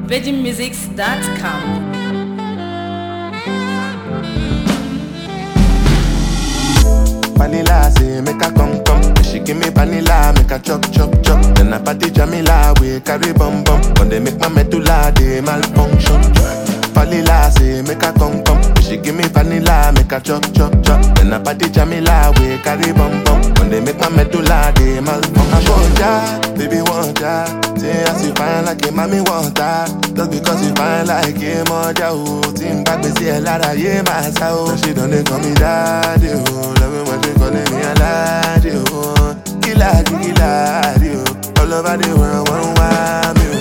VeggieMusics.com. Vanilla say make her come come. She give me vanilla, make her chop chop chop. Then I party Jamila, we carry bum bum. When they make my medulla, they malfunction. Vanilla say make her come come. She give me vanilla, make her chop chop chop. Then I party Jamila, we carry bum bum. When they make my medulla, they malfunction. I want ya, baby want ya. Say as you fine like a mommy want her. Just because you fine like a mother, oh. Team back, me see a lot of yeah, my soul. She don't they call me daddy, oh. Love me when they calling me a laddie, oh. Killer, killer, oh. All over the world, one want me,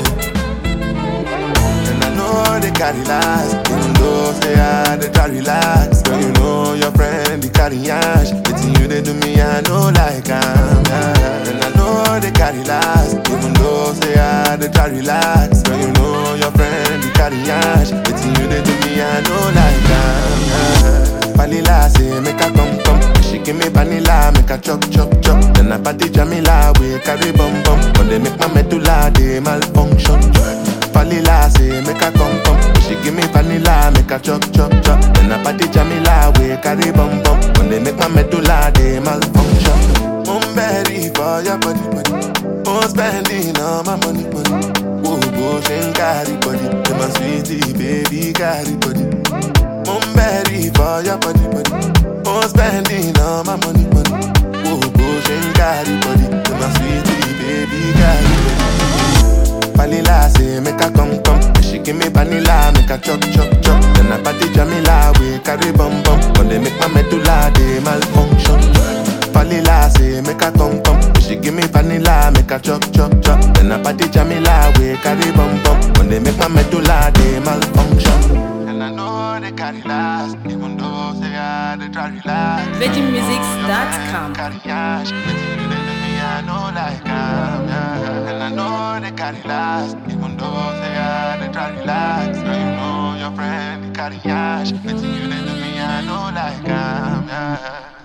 oh. And I know they carry last Even though say I they try relax But you know your friend they carry ash Between you they do me I know like I'm yeah. And I know they carry last Even though say I they try relax But you know your friend they carry ash Between you they do me I know like I'm yeah. Vanilla say make her come come She give me vanilla make her chop chop chop Then I party Jamila we carry bum bum When they make my medulla they malfunction Vanilla say make her come come. She give me vanilla, make her chop chop chop. Then I party Jamila, we carry bum bum. When they make my medulla, they malfunction. I'm ready for your body body. I'm spending all my money money. Whoa, go and carry body. You're my sweetie baby, carry body. I'm ready for your body body. I'm spending all my money money. Whoa, go and carry body. You're my sweetie baby, carry body. Vanilla say make her come come. She give me vanilla, make her chop chop chop. Then I party Jamila, we carry bum bum. When they make my medulla, they malfunction. Vanilla say make her come come. She give me vanilla, make her chop chop chop. Then I party Jamila, we carry bum bum. When they make my medulla, they malfunction. And I know they carry last, even though say I they try relax. VeggieMusics.com. Carry ash, but you they do me, I know like I'm, yeah. And I know they carry last, even though say I they try relax. Girl, you know your friend they carry ash, but you they do me, I know like I'm, yeah.